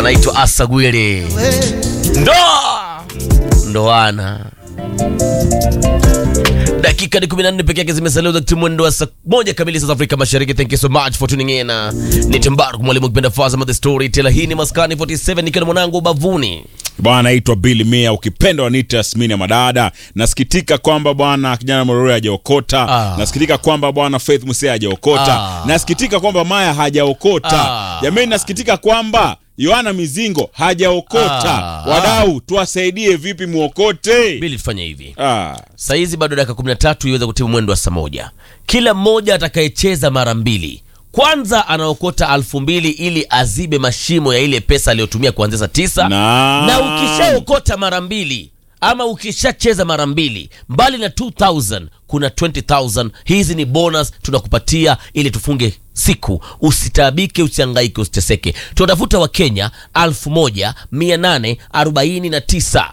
anaitwa Asagwile. Ndoa ndoana dakika ni 14 peke yake zimesalia wakati mwendo wa saa moja kamili saa za Afrika Mashariki. Thank you so much for tuning in. Ni Timbaru mwalimu kipenda Fazama the Storyteller. Hii ni Maskani 47 nikiwa na mwanangu ubavuni. Bwana naitwa Billy Mia, ukipenda wanita Yasmini ya Madada. Nasikitika kwamba bwana kijana Morore hajaokota. Ah. Nasikitika kwamba bwana Faith Musia hajaokota. Ah. Nasikitika kwamba Maya hajaokota. Ah. Jamani, nasikitika kwamba Yohana Mizingo hajaokota. Ah. Wadau, tuwasaidie vipi muokote? Bili tufanye hivi. Ah. Saa hizi bado dakika 13 iweze kutimu mwendo wa saa moja. Kila mmoja atakayecheza mara mbili kwanza anaokota alfu mbili ili azibe mashimo ya ile pesa aliyotumia kuanzia saa tisa Na- na ukishaokota mara mbili ama ukishacheza mara mbili mbali na 2000 kuna 20000 hizi ni bonus tunakupatia ili tufunge siku usitaabike usiangaike usiteseke tunatafuta wakenya 1849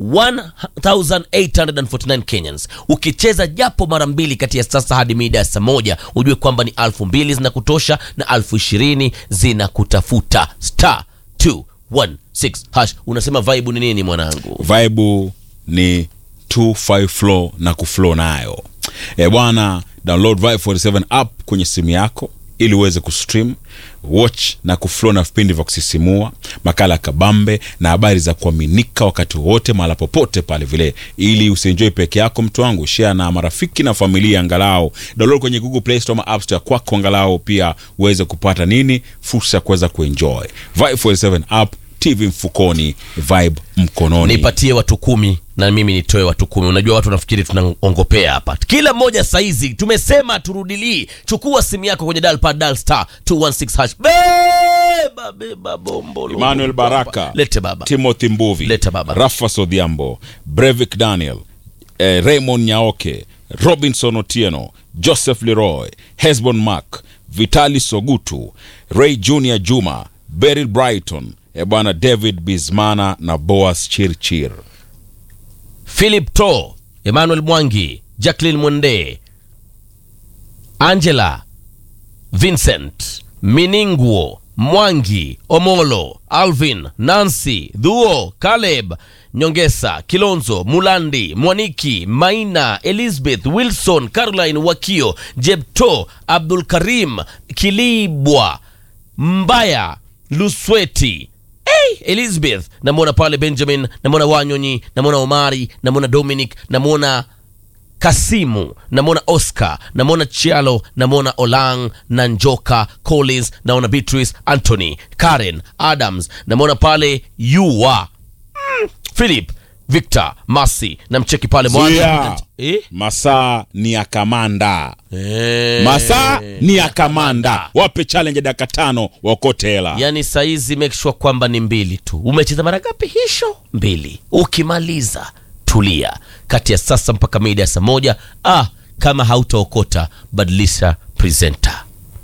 1849 Kenyans. Ukicheza japo mara mbili kati ya sasa hadi mida ya saa moja, ujue kwamba ni alfu mbili zinakutosha na alfu ishirini zinakutafuta. Star 216 hash. Unasema vibe ni nini mwanangu? Vibe ni 25 flow na kuflow nayo. E bwana, download Vibe 47 app kwenye simu yako ili uweze kustream, watch na kuflow na vipindi vya kusisimua, makala ya kabambe na habari za kuaminika wakati wote mahala popote pale vile, ili usienjoy peke yako mtu wangu, share na marafiki na familia angalau. Download kwenye Google Play Store ama App Store kwako angalau pia uweze kupata nini, fursa ya kuweza kuenjoy. Vibe 47 app, TV mfukoni, vibe mkononi. nipatie watu kumi na mimi nitoe watu kumi unajua watu nafikiri tunaongopea hapa kila mmoja saizi tumesema turudilii chukua simu yako kwenye dial pad dial star 216 hash beba beba bombo Emmanuel Baraka, lete baba Timothy Mbuvi, Leta baba. Rafa Sodhiambo, Brevik Daniel, eh, Raymond Nyaoke, Robinson Otieno, Joseph Leroy, Hesbon Mark, Vitali Sogutu, Ray Junior Juma, Beryl Brighton, eh, bwana David Bismana na Boas Chirchir. philip to emmanuel mwangi jacklin mwende angela vincent miningwo mwangi omolo alvin nancy dhuo caleb nyongesa kilonzo mulandi mwaniki maina elizabeth wilson caroline wakio jebto abdul karim kilibwa mbaya lusweti hey, elizabeth namwona pale benjamin namwona wanyonyi namwona omari namwona dominic namwona kasimu namwona oscar namwona chialo namwona olang na njoka collins naona beatrice anthony karen adams namwona pale yua mm, philip victor masi namcheki pale Zuia. mwana eh? Masaa ni ya kamanda, Eh. masaa ni ya kamanda. Wape challenge ya dakika tano waokote hela. yaani saizi make sure kwamba ni mbili tu umecheza mara ngapi hisho mbili ukimaliza tulia kati ya sasa mpaka mida ya saa moja ah, kama hautaokota badilisha presenter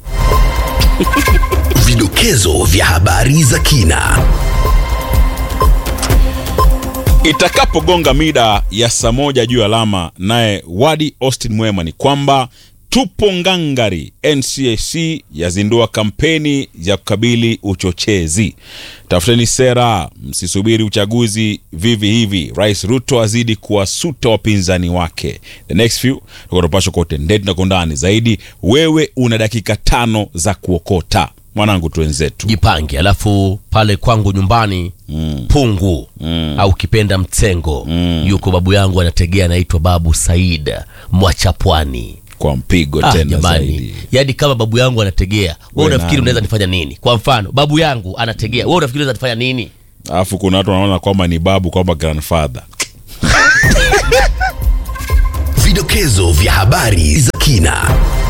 Vidokezo vya habari za kina. itakapogonga mida ya saa moja juu ya alama, naye Wadi Austin Mwema ni kwamba tupo ngangari. NCAC yazindua kampeni ya kukabili uchochezi. Tafuteni sera, msisubiri uchaguzi vivi hivi. Rais Ruto azidi kuwasuta wapinzani wake. The next few tukatopashwa kwa utendeti na kwa undani zaidi. Wewe una dakika tano za kuokota mwanangu, twenzetu jipange alafu pale kwangu nyumbani mm. pungu mm. au kipenda mtengo mm. yuko babu yangu anategea anaitwa babu said mwachapwani kwa mpigo Ah, tena jamani zaidi. yaani kama babu yangu anategea wewe We unafikiri nani? unaweza nifanya nini kwa mfano babu yangu anategea wewe unafikiri unaweza nifanya nini alafu kuna watu wanaona kwamba ni babu kwamba grandfather Vidokezo vya habari za kina.